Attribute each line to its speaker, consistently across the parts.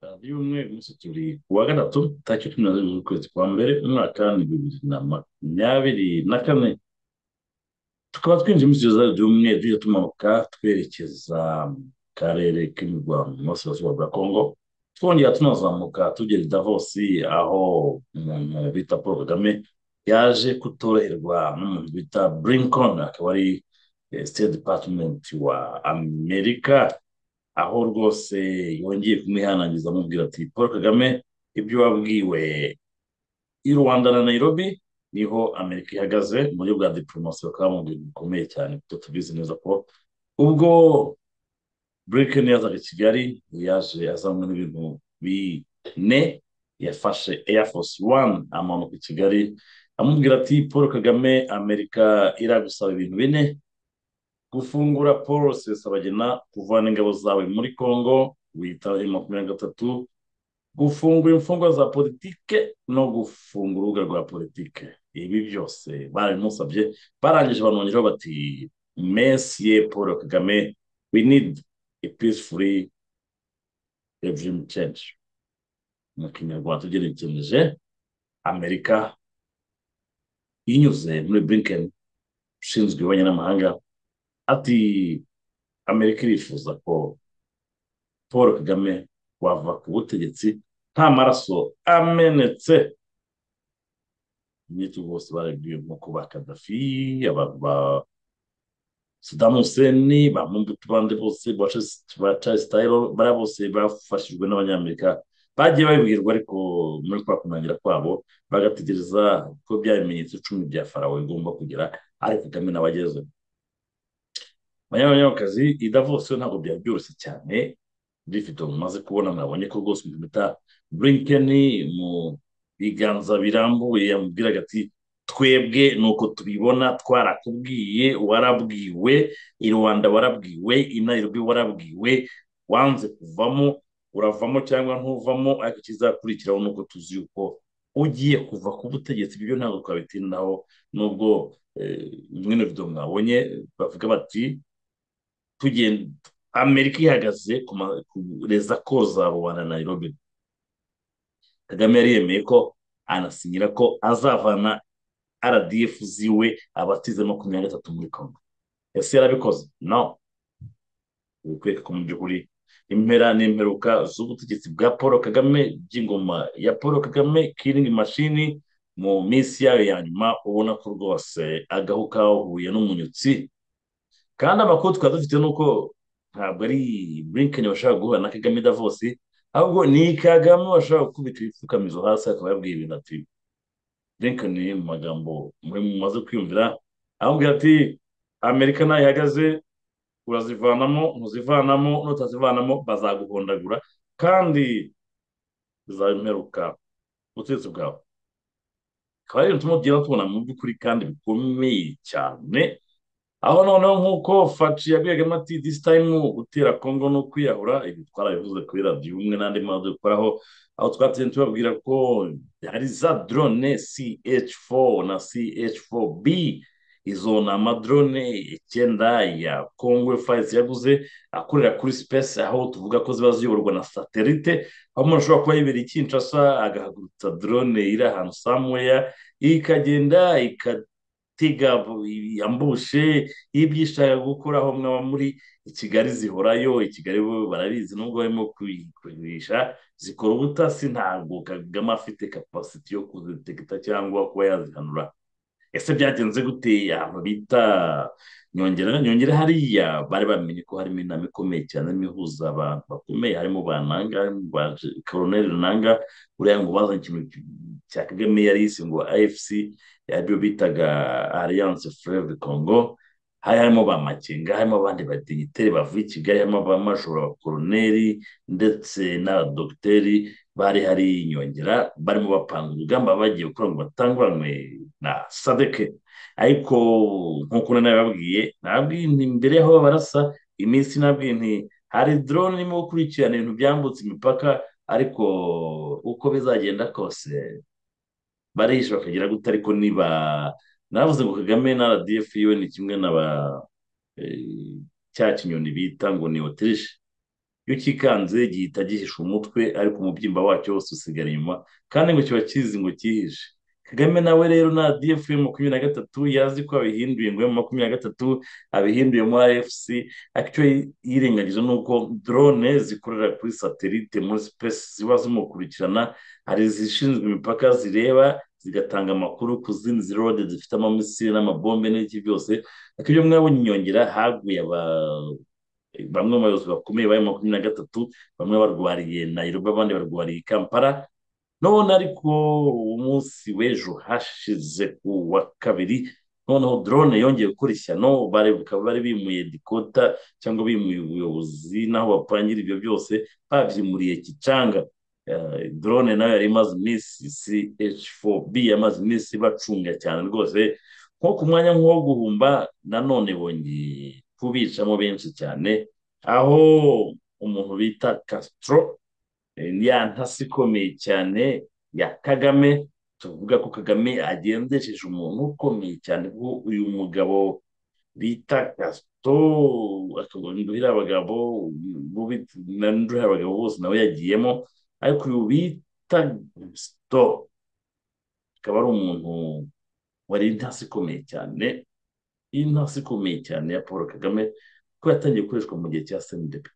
Speaker 1: radiyo umwe umusatsi uri kuwa gatatu tariki cumi na zirindwi z'ukwezi kwa mbere umwaka w'ibihumbi bibiri na makumyabiri na kane tukaba twinjiye muri studio za radiyo umwe tujya tumanuka twerekeza mu karere k'imirwa mu burasirazuba bwa kongo twongera tunazamuka tugera i davosi aho umuntu bita paul kagame yaje kutoroherwa n'umuntu bita burinkon akaba ari state department wa amerika aho rwose yongeye kumwihanangiza amubwira ati paul kagame ibyo wabwiwe i rwanda na nairobi niho amerika ihagaze mu buryo bwa diporomasi bakaba mu bintu bikomeye cyane kuko tubizi neza ko ubwo blinken yazaga i kigali yaje azanywe n'ibintu bine yafashe air force one amanuka i kigali amubwira ati paul kagame amerika iragusaba ibintu bine gufungura paul rusesabagina kuvana ingabo zawe muri congo wita makumyabiri na gatatu gufungura imfungwa za politike no gufungura urubuga rwa politike ibi byose barabimusabye barangije banongeraho bati mesiye paul kagame we need a peacefully regime change mu kinyarwanda tugerekereje amerika inyuze muri blinken ushinzwe ububanyi n'amahanga ati amerika irifuza ko paul kagame wava ku butegetsi nta maraso amenetse imyito bose barabwiye nk'uko ba kadafi ba sadamu huseni ba mumbutu bande bose ba charles tayiro bariya bose bafashijwe n'abanyamerika bagiye babibwirwa ariko muri kwa kunangira kwabo bagategereza ko bya bimenyetso icumi bya farawe bigomba kugira ariko kagame nawe agezeho abanyabanyakazi idavose ntabwo byari byoroshye cyane rifite mumaze kubona mwabonye ko rwose umuntu bita brinkeni mu biganza birambuye yamubwiraga ati twebwe ni uko tubibona twarakubwiye warabwiwe i rwanda warabwiwe i nairobi warabwiwe wanze kuvamo uravamo cyangwa ntuvamo ariko ikizakurikiraho ni uko tuzi yuko ugiye kuva ku butegetsi ibyo ntabwo twabitindaho nubwo mwene vido mwabonye bavuga bati amerika ihagaze kureza koza rubanda nairobi kagame yari yemeye ko anasinyira ko azavana rdf ziwe abatize makumyabiri na gatatu muri congo ese yarabikoze no bikwereka ko mu by'ukuri impera n'imperuka z'ubutegetsi bwa paul kagame by'ingoma ya paul kagame kiringi mashini mu minsi yayo ya nyuma ubona ko rwose agahu kahuye n'umunyutsi kandi amakuru twari dufite ni uko ntabwo ari burinkeni bashobora guhura na kagame davos ahubwo ni kagame bashobora gukubita ibipfukamizo hasi akaba yabwiye ibintu ati burinkeni mu magambo muri mumaze kwiyumvira aramubwira ati amerika nayo ihagaze urazivanamo ntuzivanamo nutazivanamo bazaguhondagura kandi bizabimeruka ubutegetsi bwawe akaba ari ibintu tumubwira tubona mu by'ukuri kandi bikomeye cyane aho noneho nk'uko faci yabwiragamo ati disi tayimu gutera kongo no kwiyahura ibi twarabivuze kuri radiyo umwe n'andi mazu dukoraho aho twateye tubabwira ko hari za drone ch4 na ch4b izo ni amadrone icyenda ya congo fayizi yaguze akorera kuri space aho tuvuga ko ziba ziyoborwa na satelite aho umuntu ashobora kuba yibereye ikinshasa agahagurutsa drone iri ahantu samweya ikagenda igatega yambushe ibyo ishaka gukora aho mwaba muri i kigali zihorayo i kigali barabizi nubwo barimo kuyigurisha zikora ubutasi ntabwo kagame afite kapasiti yo kuzitegeta cyangwa kuba yazihanura ese byagenze gute ahantu bita nyongera nyongera hariya bari bamenye ko harimo inama ikomeye cyane irimo ihuza abantu bakomeye harimo ba nanga ba koroneri nanga uriya ngo bazanye ikintu cya kagame yari yise ngo afc aribyo bitaga alliance fleuve congo hari harimo ba makenga harimo abandi badigiteri bavuye i kigali harimo ba majoro ba koroneri ndetse n'abadogiteri bari hari inyongera barimo bapanga urugamba bagiye gukora ngo batanguranwe na sadeke ariko nk'uko nababwiye nababwiye nti mbere y'aho barasa iminsi nababwiye nti hari dorone irimo gukurikirana ibintu byambutse imipaka ariko uko bizagenda kose barihisha bakagira gute ariko niba navuze ngo kagame na rdf yiwe ni kimwe na ba cya kinyoni bita ngo ni otirishe iyo ukikanze gihita gihisha umutwe ariko umubyimba wacyo wose usigara inyuma kandi ngo kiba kizi ngo cyihishe kagame nawe rero na df makumyabiri na gatatu yazi ko abihinduye ngo makumyabiri na gatatu abihinduye muri rfc ariko yirengagije ni uko drone zikorera kuri satelite muri space ziba zimukurikirana hari izishinzwe imipaka zireba zigatanga amakuru ku zindi zirode zifite amamisiri n'amabombe n'iki byose ariko ibyo mwabonye inyongera haguye aba bamwe mu bayobozi bakomeye bari makumyabiri na gatatu bamwe barwariye nayirobi abandi barwariye i kampala none ariko umunsi w'ejo hashize ku wa kabiri noneho drone yongeye gukora ishyano bakaba bari bimuye dikota cyangwa bimuye ubuyobozi n'aho bapangira ibyo byose babyimuriye kicanga drone nayo yari imaze iminsi ch4b yamaze iminsi bacunga cyane rwose nko ku mwanya nk'uwo guhumba nanone bongeye kubicamo benshi cyane aho umuntu bita Castro ya ntasi ikomeye cyane ya kagame tuvuga ko kagame agendesheje umuntu ukomeye cyane kuko uyu mugabo bita gasito akaguha abagabo abagabo bose nawe yagiyemo ariko uyu bita gasito akaba ari umuntu wari intasi ikomeye cyane iyi ntasi ikomeye cyane ya paul kagame kuko yatangiye gukoreshwa mu gihe cya sendepe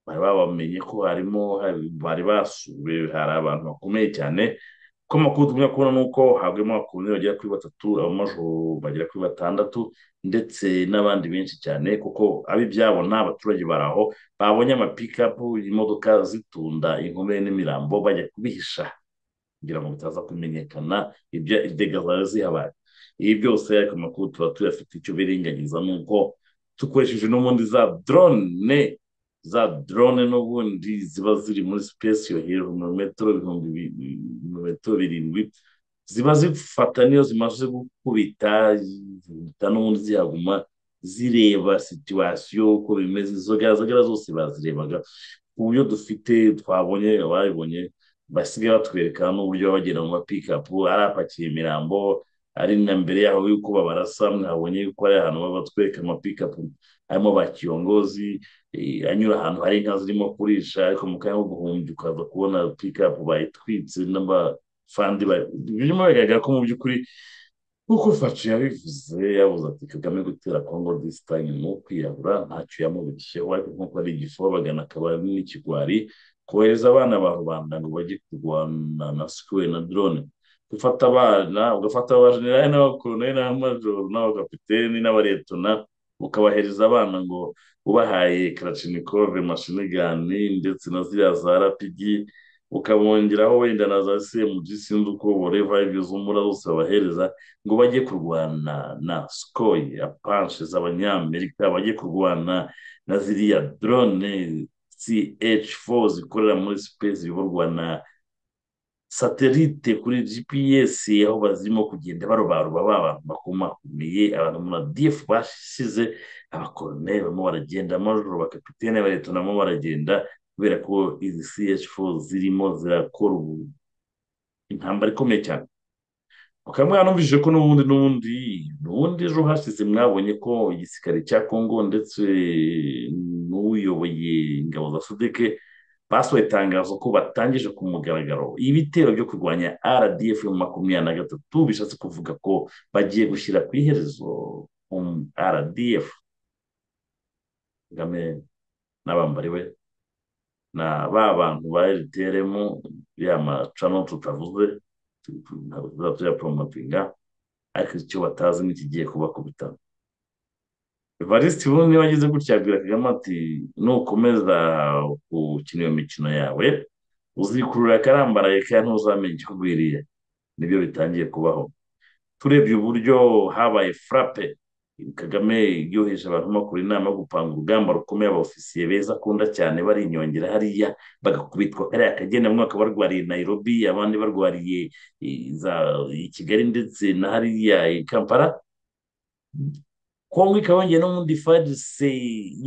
Speaker 1: bari babamenye ko harimo bari basuwe hari abantu bakomeye cyane ko amakuru tugomba kubona ni uko haguyemo abakunzi bagera kuri batatu abamajoro bagera kuri batandatu ndetse n'abandi benshi cyane kuko ab'ibyabo ni abaturage bari aho babonye amapikapu imodoka zitunda inkomere n'imirambo bajya kubihisha kugira ngo bitaza kumenyekana ibyo idega zari zihabaye ibi byose ariko amakuru tuba tuyafite icyo biringaniza ni uko dukoresheje n'ubundi za drone za drone n'ubundi ziba ziri muri sipesi yo hejuru mu metero metero birindwi ziba zifata niyo zimaze gukubita zihita n'ubundi zihaguma zireba situwasiyo uko bimeze izo gazagara zose bazirebaga ku buryo dufite twabonye ababibonye basigaye batwereka n'uburyo bagenda mu mapikapu ari apakiye imirambo ari na mbere yaho yuko babarasa mwabonye yuko ari ahantu baba batwereka amapikapu harimo ba kiyongozi anyura ahantu hari inka zirimo kurisha ariko mu kanya ko guhumbya ukaza kubona pikapu bayitwitse n'abafandi birimo bigaragara ko mu by'ukuri nk'uko facu yabivuze yabuze ati kagame gutera kongo disitanye ni ukwirabura ntacyo yamubikisheho ariko nk'uko ari igifu bagana akaba n'ikigwari kohereza abana ba rubanda ngo bajye kurwana na sikuwe na drone gufata abana ugafata abajenerali n'abakoroneri n'amajoro n'abakapiteni n'abaretona ukabahereza abana ngo ubahaye karacinikove mashinigani ndetse na ziriya za rapigi ukabongeraho wenda na za semugi sinzi uko boreva ibyo z'umura zose babahereza ngo bajye kurwana na sikoyi apanshe z'abanyamerika bajye kurwana na ziriya drone ch4 zikorera muri space biborwa na satelite kuri gps aho bazirimo kugenda barobaroba abantu bakomakomeye abantu muri df bashyize abakorone barimo baragenda amajoro bakapitene bareta nabo baragenda kubera ko izi ch4 zirimo zirakora intambara ikomeye cyane mukaba mwanumvise ko n'ubundi n'ubundi n'ubundi ejo hashize mwabonye ko igisirikare cya kongo ndetse n'uyoboye ingabo za sudeke basohoye itangazo ko batangije ku mugaragaro ibitero byo kurwanya rdf makumyabiri na gatatu bishatse kuvuga ko bagiye gushyira ku iherezo rdf kagame n'abambariwe na ba bantu ba rtrm ya macano tutavuze ntabwo tuyaporomotinga ariko icyo batazi n'ikigiye kubakubita varisiti ubu niba ageze gutya yabwira kagame ati nukomeza gukina iyo mikino yawe uzikurura akarambaraye kandi ntuzamenye ikikugwiriye nibyo bitangiye kubaho turebye uburyo habaye furape kagame yoheje abantu bakora inama yo gupanga urugamba rukomeye abofisiye beza akunda cyane bari inyongera hariya bagakubitwa kariya kagenda bamwe bakaba barwariye nayirobi abandi barwariye i kigali ndetse na hariya i kampala kongo ikaba yongeye no muri farise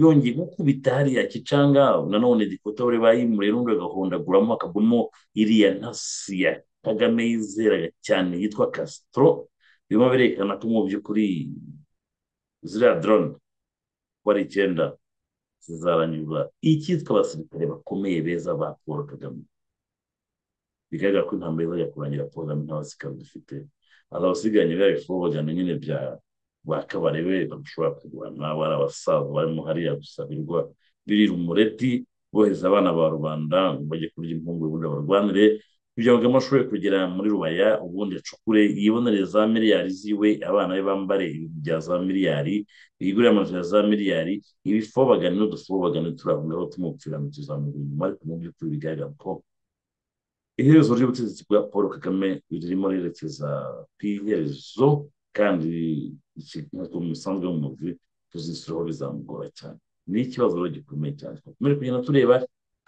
Speaker 1: yongeye gukubita hariya kicanga nanone dikotore bayimure n'undi agahondaguramo hakagwamo iriya ntasi ya kagame yizeraga cyane yitwa kasitoro birimo birerekana ko mu by'ukuri ziriya dorone uko ari icyenda zizaranyurwa icyitwa abasirikare bakomeye beza ba paul kagame bigaragara ko intambwe izajya kurangira paul kagame nta basirikare dufite azabasigaranye biriya bifobogana nyine bya bakabarebe bashobora kurwana bari abasaza barimo hariya gusabirwa birira umureti bohereza abana ba rubanda ngo bajye kurya impungu ubundi barwanire ibyo amashuri kugera muri rubaya ubundi acukure yibonere za miliyari ziwe abana be bambare ibintu bya za miliyari yigurire amazu ya za miliyari ibifobagane n'udufobagane turahungaho tumupfira mu tuzamura inyuma ariko mu by'ukuri bigaragara ko iherezo ry'ubutegetsi bwa paul kagame ririmo rirekeza ku iherezo kandi ikintu musanzwe mu mubiri tuzisiraho bizamugora cyane ni ikibazo rero gikomeye cyane twakomeje kugenda tureba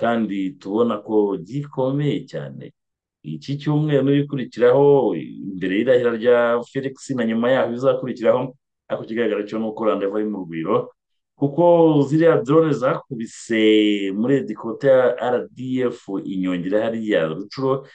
Speaker 1: kandi tubona ko gikomeye cyane iki cyumweru n'ibikurikiraho imbere y'irahira rya felix na nyuma yaho bizakurikiraho ariko ikigaragara cyo ni uko randevu ari mu rugwiro kuko ziriya drone zakubise muri dikota ya rdf inyongera hariya rucuro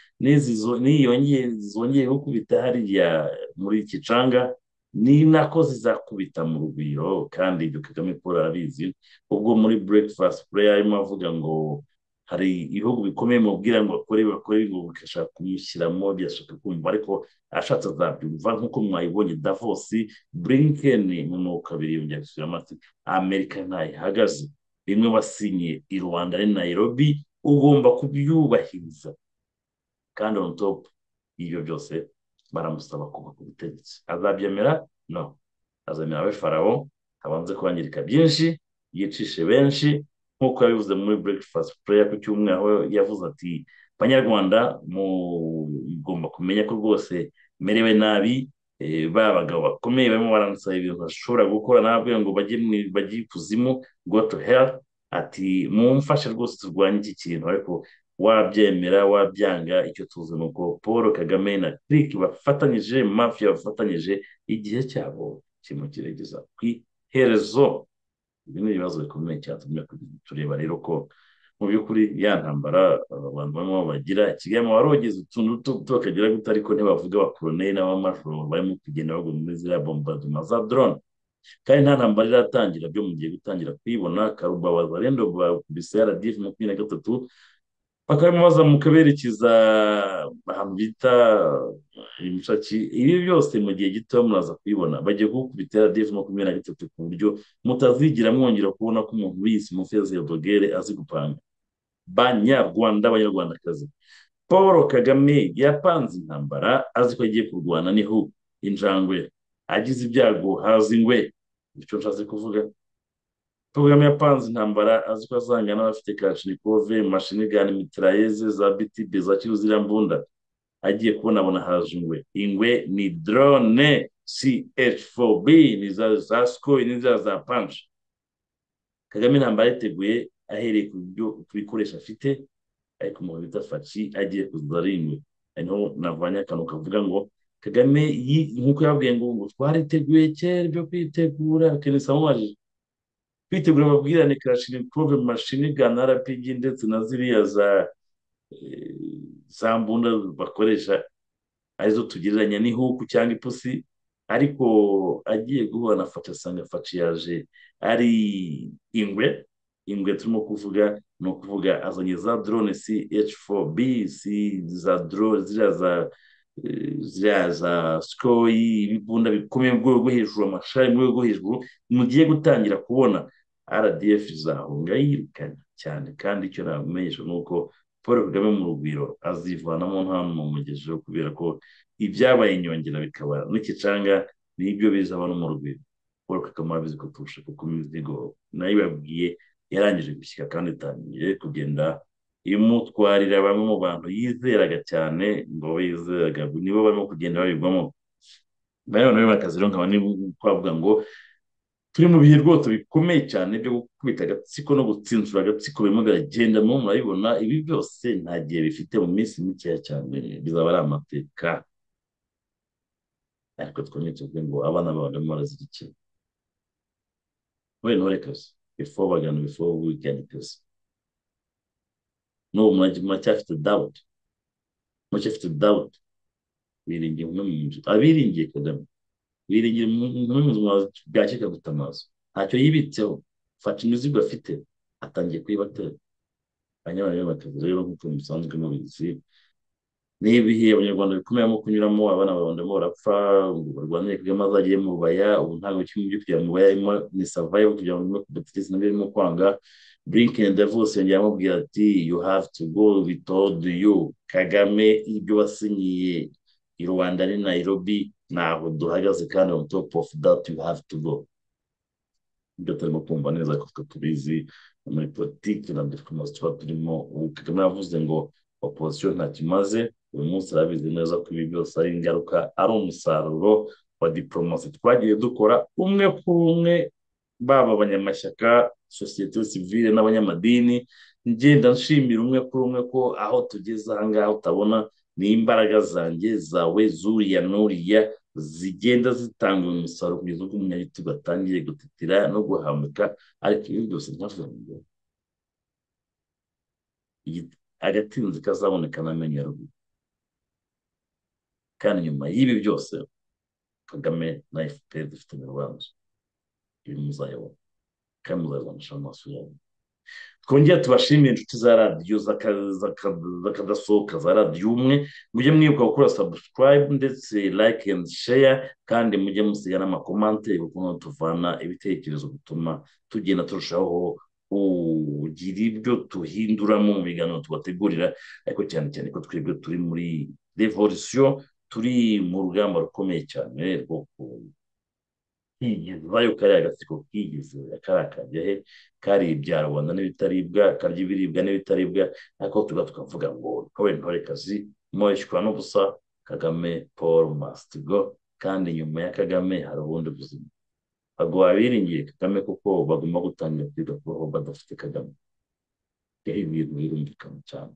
Speaker 1: n'iyongeye zongeye gukubita hariya muri kicanga ni nako zizakubita mu rugwiro kandi ibyo kagame paul arabizi ubwo muri breakfast prayer arimo avuga ngo hari ibihugu bikomeye mu bwira ngo bakore bakore ngo bigashaka kumushyiramo byashaka kumva ariko ashatse azabyumva nk'uko mwayibonye davosi blinken mu kabiri yongera gusubira amati amerika ntayihagaze bimwe wasinye i rwanda ni nairobi ugomba kubyubahiriza kandi on top y'ibyo byose baramusaba kuva ku butegetsi azabyemera no azemera we farawo abanze kwangirika byinshi yicishe benshi nk'uko yabivuze muri breakfast prayer ku cyumweru aho yavuze ati banyarwanda mugomba kumenya ko rwose merewe nabi ba bagabo bakomeye barimo baransaba ibintu bashobora gukora nababwira ngo bajye ikuzimu go to hell ati mumfashe rwose turwanye iki kintu ariko wabyemera wabyanga icyo tuzi ni uko paul kagame na kirike bafatanyije mafiya bafatanyije igihe cyabo kirimo kirageza ku iherezo ibi ni ibibazo bikomeye cyatumye tureba rero ko mu by'ukuri ya ntambara abantu barimo bagira kigali wari wagize utuntu duto bakagera gute ariko ntibavuga abakoroneri n'abamajoro barimo kugenda bagwa muri ziriya bombardima za drone kandi nta ntambara iratangira byo mu gihe gutangira kuyibona karubabaza rendo bakubise rdf makumyabiri na gatatu bakabimubaza mu kaberekeza ahantu bita imishaki ibi byose mu gihe gito muraza kubibona bagiye kugukubitira devu makumyabiri na gatatu ku buryo mutazigira mwongera kubona ko umuntu wese mufeze dogere azi gupanga banyarwanda abanyarwandakazi paul kagame yapanze intambara azi ko agiye kurwana niho injangwe agize ibyago haza ingwe icyo nshatse kuvuga Kagame yapanze intambara azi ko azangana n'abafite kashinikove mashinigani mitirayeze za btb za ziriya mbunda agiye kubona abona haje ingwe ingwe ni drone ch4b ni za za skoy ni za za punch kagame intambara yiteguye ahereye ku bikoresho afite ariko umuntu bita faci agiye kuzuza ari ingwe niho navanye akantu kavuga ngo kagame nk'uko yababwiye ngo twariteguye kera ibyo kwitegura akenisa amubajije kwitegura amabwirane karashinikove mashini gana rpg ndetse na ziriya za za mbunda bakoresha arizo tugereranya n'ihuku cyangwa ipusi ariko agiye guhura na faci asanga faci yaje ari ingwe ingwe turimo kuvuga ni ukuvuga azanye za drone si h4b si za drone ziriya za ziriya za sikoyi ibibunda bikomeye mu rwego rwo hejuru amashari mu rwego rwo hejuru mugiye gutangira kubona rdf izahunga yirukana cyane kandi icyo namumenyesha ni uko paul kagame mu rugwiro azivanamo nta mugejejeho kubera ko ibyabaye inyongera bikaba n'ikicanga nibyo bizaba no mu rugwiro paul kagame arabizi ko turusha kuko imizigo nayo ibabwiye yarangije gushyika kandi itangiye kugenda imutwarira bamwe mu bantu yizeraga cyane ngo bizeraga nibo barimo kugenda babigwamo nayo nayo akazi rero nkaba twavuga ngo turi mu bihe rwose bikomeye cyane byo gukubita agatsiko no gutsinsura agatsiko birimo biragendamo murabibona ibi byose nta gihe bifite mu minsi mikeya cyane bizaba ari amateka ariko twongere tuvuge ngo abana baba barimo barazirikira we ntore kazi before bagana before we can kazi n'ubu muracyafite doubt muracyafite doubt biringiye umwe mu nzu abiringiye kagame biringiye umwe mu nzu bwacika gutamaza ntacyo yibitseho fata imizigo afite atangiye kuyibatera abanyarwanda rero batavuze rero nk'uko bisanzwe mubizi n'ibihe abanyarwanda bikomeyemo kunyuramo abana babandamo barapfa ngo barwanire kagame azagiye mu baya ubu ntabwo kimwe byo kujya mu baya harimo ni survival kugira ngo nyuma kubategesi nabyo birimo kwanga blinken davos yongeye amubwira ati you have to go without you kagame ibyo wasinyiye i rwanda ni nairobi ntabwo duhagaze kandi on top of that you have to go ibyo turimo kumva neza kuko tubizi muri politiki na diplomasi tuba turimo ubu kagame yavuze ngo opozisiyo ntacyo imaze uyu munsi arabizi neza ko ibi byose ari ingaruka ari umusaruro wa diplomasi twagiye dukora umwe ku umwe baba abanyamashyaka sosiyete sivile n'abanyamadini ngenda nshimira umwe kuri umwe ko aho tugeze ahangaha utabona ni imbaraga zanjye zawe zuriya n'uriya zigenda zitanga umusaruro kugeza ubwo umunyagitugu atangiye gutetera no guhamuka ariko ibi byose ntavuga ngo agatinzi kazaboneka n'amenyo ruguru kandi nyuma y'ibi byose kagame na fpr dufite mu rwanda ibi muzayabona kandi muzabibonesha mu maso yabo twongera tubashimire inshuti za radiyo zakadasohoka za radiyo umwe mujye mwibuka gukora sabusikarayibu ndetse like and share kandi mujye musiga n'amakomante ukuntu tuvana ibitekerezo bituma tugenda turushaho kugira ibyo duhinduramo mu biganiro tubategurira ariko cyane cyane ko twebwe turi muri revolisiyo turi mu rugamba rukomeye cyane rwo kwigiza yo kariya gatsiko kigize kariya kajya he karibya rubanda n'ibitaribwa karya ibiribwa n'ibitaribwa ariko tuba tukavuga ngo ntobe ntore kazi mwishywa n'ubusa kagame paul masitigo kandi nyuma ya kagame hari ubundi buzima ntabwo wabiringiye kagame kuko bagomba gutangira kwiga kubaho badafite kagame rero ibintu birumvikana cyane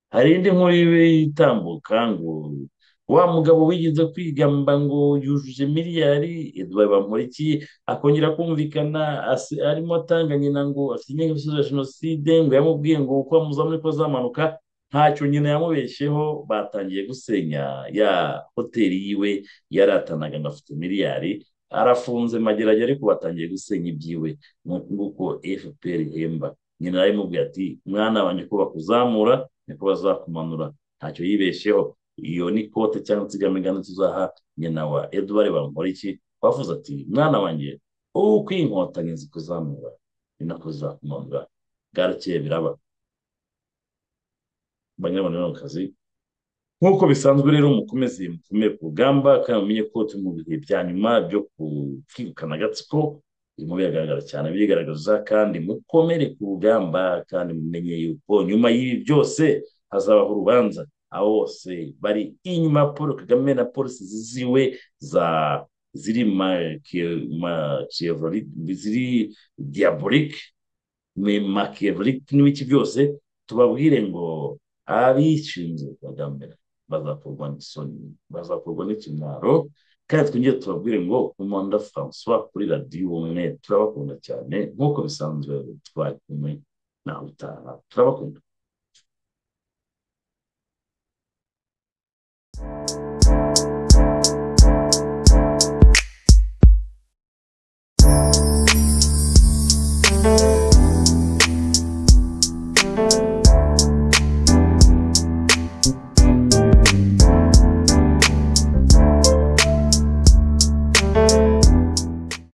Speaker 1: hari indi nkuru itambuka ngo wa mugabo wigize kwigamba ngo yujuje miliyari eduard bamuriki akongera kumvikana arimo atanga nyina ngo afite ingengabitekerezo ya jenoside ngo yamubwiye ngo uko amuzamura ko azamanuka ntacyo nyina yamubeshyeho batangiye gusenya ya hoteli yiwe yaratanaga ngo afite miliyari arafunze mageragere ariko batangiye gusenya ibyiwe nk'uko fpr ihemba nyina yaramubwiye ati mwana wanjye ko bakuzamura niko bazakumanura ntacyo yibeshyeho iyo ni kote cyangwa insigamigani tuzaha nyina wa eduard bamporiki wavuze ati mwana wanjye uko inkotanyi zikuzamura ni nako zizakumanura bwarakeye biraba banyarwanda ni mu kazi nk'uko bisanzwe rero mukomeze mukomeye ku rugamba kandi mumenye ko turi mu bihe bya nyuma byo kwirukana agatsiko birimo biragaragara cyane birigaragaza kandi mukomere ku rugamba kandi mumenye yuko nyuma y'ibi byose hazabaho urubanza abo bose bari inyuma ya paul kagame na polisi ziwe za ziri ziri diyaborike makiyaborike n'ibiki byose tubabwire ngo abishinze kagame bazakorwa n'isoni bazakorwa n'ikimwaro kandi twongere tubabwire ngo umwanda francois kuri radiyo umwe turabakunda cyane nk'uko bisanzwe twari kumwe nawe utaha turabakunda Thank you.